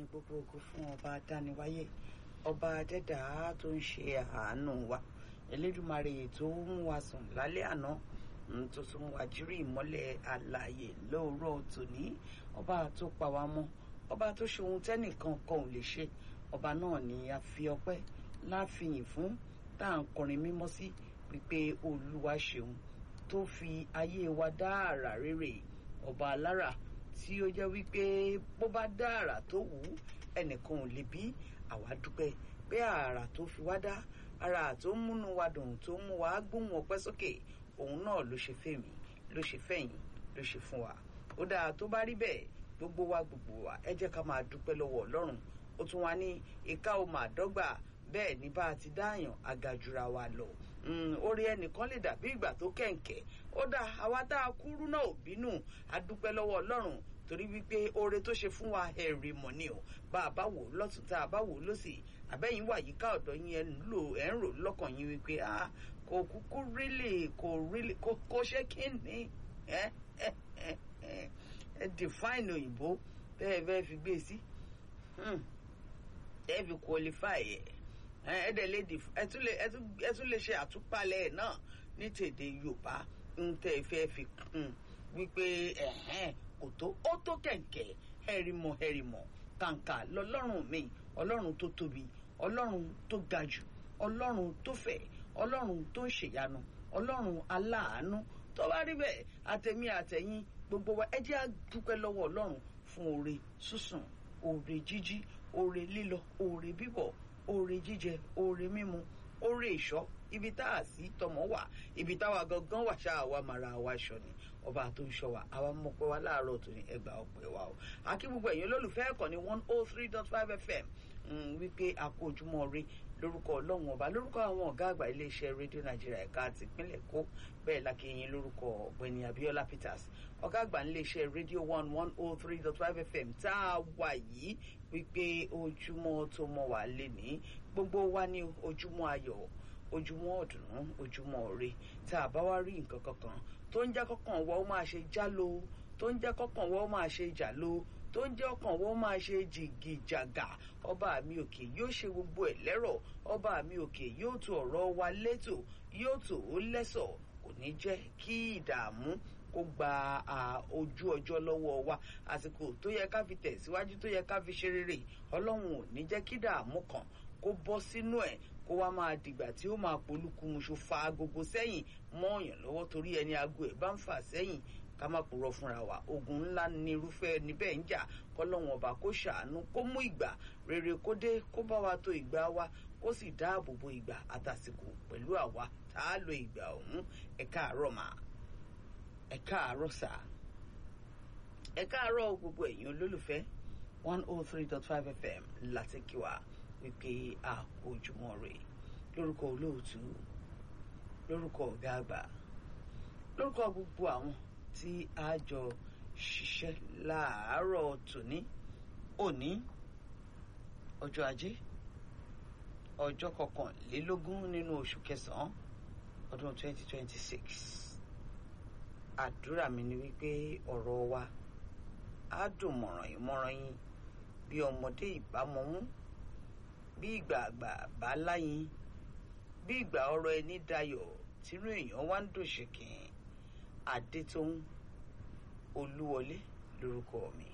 ìyìn gbogbo ògo fún ọba adániwáyé ọba adẹ́dàá tó ń ṣe àánú wa elédùmarè tó mú wa sùn lálẹ́ àná tó tún wá jírí ìmọ́lẹ̀ àlàyé lóòrọ̀ tòní ọba tó pa wá mọ́ ọba tó ṣe ohun tẹ́nìkan kan ò lè ṣe ọba náà ni a fi ọpẹ́ láfihàn fún tá à ń kọrin mímọ́ sí wípé olúwa ṣeun tó fi ayé wa dá àrà rere ọba alára tí ó jẹ́ wípé bó bá dá àrà tó wù ú ẹnìkan ò lè bí àwa dúpẹ́ pé àrà tó fi wá dá àrà tó ń múnú wa dùn tó ń mú wa gbóhùn ọpẹ́ sókè òun náà ló ṣe fèmí ló ṣe fẹ̀yìn ló ṣe fún wa ó dáa tó bá rí bẹ́ẹ̀ gbogbo wa gbogbo wa ẹ jẹ́ ká máa dúpẹ́ lọ́wọ́ ọlọ́run ó tún wá ní ìka ò máa dọ́gba bẹ́ẹ̀ ní bá a ti dáàyàn agajura wa lọ orí ẹnìkan lè dàbí ìgbà tó kẹ̀ǹkẹ̀ ó dá àwa tá a kúrú náà ò bínú a dúpẹ́ lọ́wọ́ ọlọ́run torí wípé oore tó ṣe fún wa ẹ̀rì mọ̀ ni o bá a bá wò lọ́tún tá a bá wò lọ́sì àbẹ́yìn wà yíká ọ̀dọ́ yín ẹ̀ ń lò ẹ̀ ń rò lọ́kàn yín wípé ah kò kúkú rílì kò rílì kò ṣe kí ni ẹ ẹ ẹ ẹ define òyìnbó bẹ́ẹ̀ bẹ́ẹ̀ fi gbé sí ẹ fi qualify ẹ̀ ẹ dẹ̀ lè ẹ tún lè ṣe àtúpalẹ̀ ẹ̀ náà ní tèdè Yorùbá ń tẹ́ ẹ fẹ́ fi kún wípé ẹ̀hẹ́n kò tó ó tó kẹ̀kẹ́ ẹ̀rìmọ̀ ẹ̀rìmọ̀ kàǹkà lọ́lọ́run mi ọlọ́run tó tóbi ọlọ́run tó ga jù ọlọ́run tó fẹ̀ ọlọ́run tó ń ṣèyanu ọlọ́run aláàánú tó bá rí bẹ́ẹ̀ àtẹ̀mí àtẹ̀yìn gbogbo wa ẹ jẹ́ á dúpẹ́ lọ́wọ́ ọlọ́run fún oore sísùn oore jíjí oore lílọ oore bíbọ̀ oore jíjẹ oore mímu oore ìṣọ́ ibi tá a sí tọmọ wà ibi táwa gangan wà ṣáà wà mara wa ṣọ ni ọba tó ń ṣọ́ wa àwa mọpẹ wa láàárọ̀ tó ní ẹgbàá ọpẹ́ wa o àkí gbogbo ẹ̀yin olólùfẹ́ ẹ̀kọ́ ní one oh three dot five fm wípé àkó ojúmọ́ ire lórúkọ ọlọ́run ọba lórúkọ àwọn ọ̀gá àgbà iléeṣẹ́ rédíò nàìjíríà ẹ̀ka tìpínlẹ̀ èkó bẹ́ẹ̀ lákìyìn lórúkọ ọ̀gbẹ́ni abiola peters ọ̀gá àgbà iléeṣẹ́ rédíò one one oh three dot five fm tá a wà yìí wípé ojúmọ́ tó mọ́ wà lé ní gbogbo wa ní ojúmọ́ ayọ̀ ojúmọ́ ọ̀dùnnú ojúmọ́ ire tá a bá wá rí nǹkan kankan tó ń jẹ́ kọ́kàn wọ́n ó máa ṣe jálo tó ń jẹ́ kọ́kàn wọ́n ó máa ṣe jàlo tó ń jẹ́ ọkàn wọ́n ó máa ṣe jìgìjàgà ọba mi òkè yóò ṣe gbogbo ẹ̀ lẹ́rọ̀ ọba mi òkè yóò tó ọ̀rọ̀ wa létò yóò tó ó lẹ́sọ̀ kò ní jẹ́ kí ìdààmú kó gba ojú ọjọ́ lọ́wọ́ wa àsìkò tó yẹ ká fi tẹ̀síwájú tó yẹ ká fi ṣe rere ọlọ́run ò ní jẹ́ kí ìdààmú kan kó bọ́ sínú ẹ̀ kó wá máa dìgbà tí ó máa polúkúmuṣu fa agogo sẹ́yìn mọ́ọ̀yàn lọ́wọ́ torí ẹni aago ẹ̀ bá ń fà sẹ́yìn ká má purọ́ fúnra wa ogun ńlá ní irúfẹ́ níbẹ̀ ń jà kọ́lọ́wọ́n ọba kó ṣàánú kó mú ìgbà rere kó dé kó bá wa tó ìgbà wa kó sì dáàbò bo ìgbà àtàsìkò pẹ̀lú àwa tá a lo ìgbà ọ̀hún ẹ káàárọ̀ mà ẹ káàárọ̀ sà ẹ káàárọ̀ gbogbo ẹ̀yin olólùfẹ́ one oh three dot five fm láti kí wa wípé àkójúmọ́ rẹ̀ lórúkọ olóòtú lórúkọ ọ̀gá àgbà lórúkọ gbogbo àwọn tí a jọ ṣiṣẹ́ láàárọ̀ tòní òní ọjọ́ ajé ọjọ́ kọkànlélógún nínú oṣù kẹsàn-án ọdún twenty twenty six àdúrà mi ni wípé ọ̀rọ̀ wa á dùn mọ̀ràn yín mọ̀ràn yín bí ọmọdé ìbámọ́mú bí ìgbà àgbà bá láyìn bí ìgbà ọ̀rọ̀ ẹni dayọ̀ tínú èèyàn wá ń dòṣèkìn adétóhùn olúwọlé lórúkọ mi